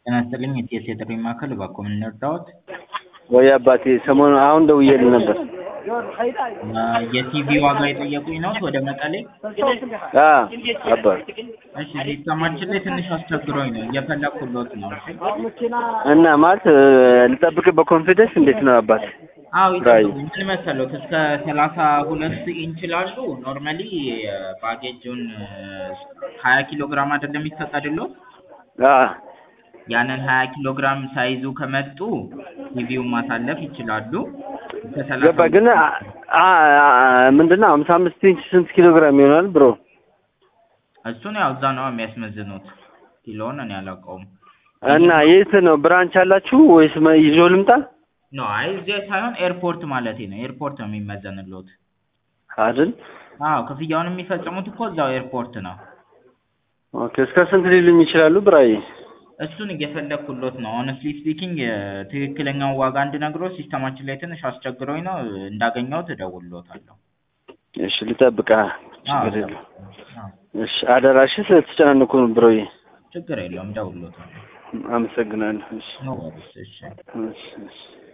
ጤና ይስጥልኝ የቲኤስ የጥሪ ማዕከል እባክዎ ምን ልርዳዎት? ወይ አባቴ ሰሞኑን አሁን ደውዬልህ ነበር። የቲቪ ዋጋ የጠየቁኝ ነው ወደ መቀሌ? አ አባ እሺ ሲስተማችን ላይ ትንሽ አስቸግሮኝ ነው እየፈለኩሎት ነው። እሺ እና ማለት ልጠብቅ በኮንፊደንስ እንዴት ነው አባት? አዎ ራይ ይጠብቁ። ምን መሰሎት እስከ ሰላሳ ሁለት ኢንች ላሉ ኖርማሊ ባጌጁን ሀያ ኪሎ ግራም አይደለም የሚፈቀድሎት? አ ያንን ሀያ ኪሎ ግራም ሳይዙ ከመጡ ቲቪውን ማሳለፍ ይችላሉ። እስከ ሰላሳ ገባ ግን አ- አ- ምንድነው ሀምሳ አምስት ኢንች ስንት ኪሎ ግራም ይሆናል ብሮ? እሱን ያው እዛ ነው የሚያስመዝኑት። ኪሎውን እኔ አላውቀውም። እና የት ነው ብራንች አላችሁ ወይስ መ- ይዞ ልምጣ? ኖ አይ እዚህ ሳይሆን ኤርፖርት ማለቴ ነው። ኤርፖርት ነው የሚመዘንሎት። አይደል? አዎ ክፍያውን የሚፈጽሙት እኮ እዛው ኤርፖርት ነው። ኦኬ እስከ ስንት ሊሉኝ ይችላሉ ብራይ? እሱን እየፈለግኩሎት ነው። ሆነስትሊ ስፒኪንግ ትክክለኛውን ዋጋ እንድነግሮ ሲስተማችን ላይ ትንሽ አስቸግሮኝ ነው። እንዳገኘሁት እደውልሎታለሁ። እሺ ልጠብቃ። አዎ ችግር የለም። አዎ፣ እሺ አደራሽ ስለተጨናነኩ ነው ብሮዬ። ችግር የለውም እደውልሎታለሁ። አመሰግናለሁ። እሺ ኖ ወሪስ። እሺ እሺ እሺ